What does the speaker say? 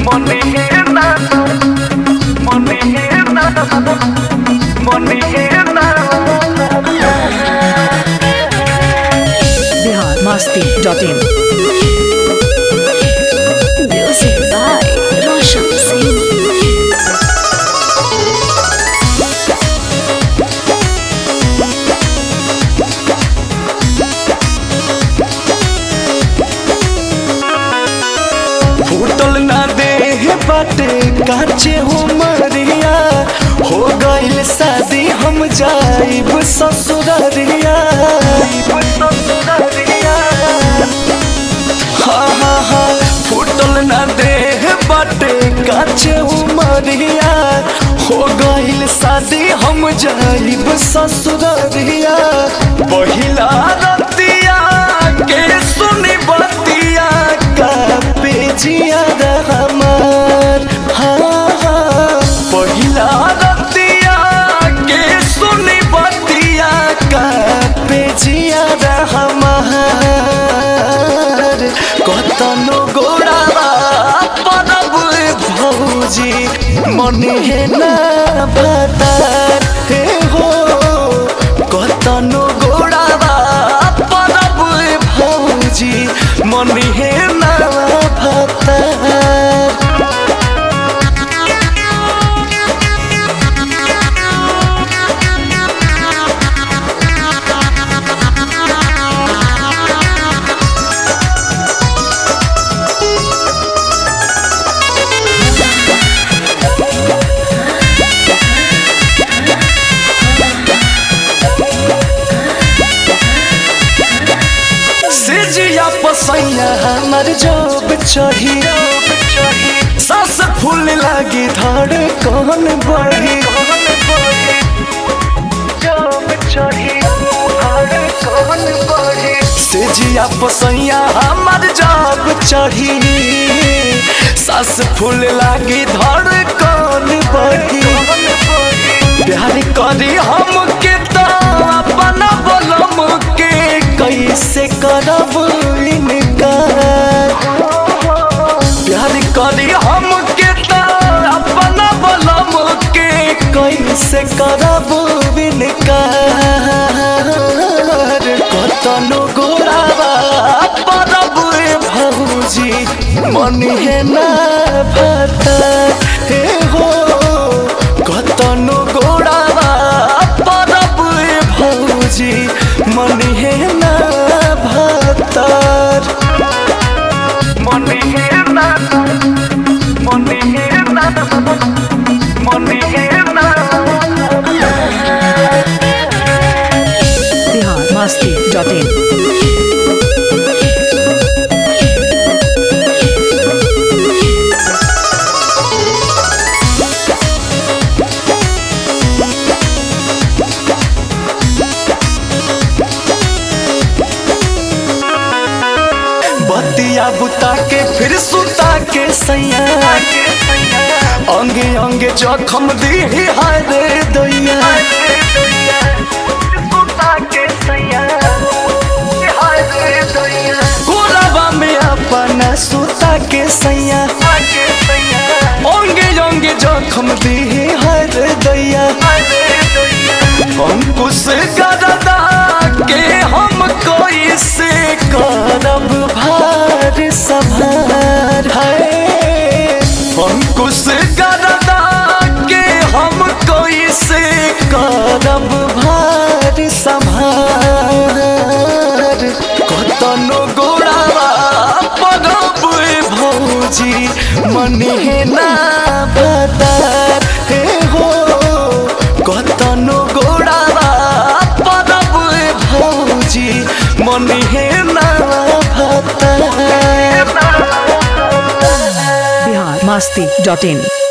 মনে না মনে না মনে না Bihar Masti dot in Music by Roshan Singh. फूटल ना दे बाटे काचे हो मरिया हो गइल शादी हम जाइब ससुररिया हाँ हाँ हाँ फूटल ना दे बाटे काचे हो मरिया हो गइल शादी हम जाइब ससुररिया पहिला रतिया के सुनी बतिया का पेजिया रहमान हाँ हाँ पहिला रतिया के सुनी बतिया का पेजिया रहमान कतनो गोड़ावा परब भौजी मने हे ना भतार हे हो कतनो गोड़ावा परब भौजी मने हे ना भतार सिजिया पसैया हमर जोब चढ़ी सास फूल लागी धड़ कौन बढ़ी सिजिया पसैया हमर जोब चढ़ी सास फूल लागी धड़ कौन बढ़ी प्यार करी हम के तो अपना बोलम के कैसे करब इनकार प्यार करी हम के तो अपना बोलम के कैसे करब इनकार कतनो गोरावा परब भौजी मन है ना भता हे हो कतनो गोड़ावा परब भौजी मन हे ना भतार मन हे ना मन हे ना मन हे ना बिहार मस्ती डॉट इन बतिया बुता के फिर सुता के सैया अंगे अंगे जखम दी हाय रे दैया गोराबा में अपना सुता के सैया अंगे अंगे जखम दी हाय रे दैया अंकुश गरदा के हम कोई से करब भार सभार है अंकुश गरदा के हम कोई से करब भार सभार कतनो गोड़ावा परब भौजी मन हे ना भतार हे हो कतनो गोड़ावा परब भौजी मन हे ना भतार बिहार मस्ती डॉट इन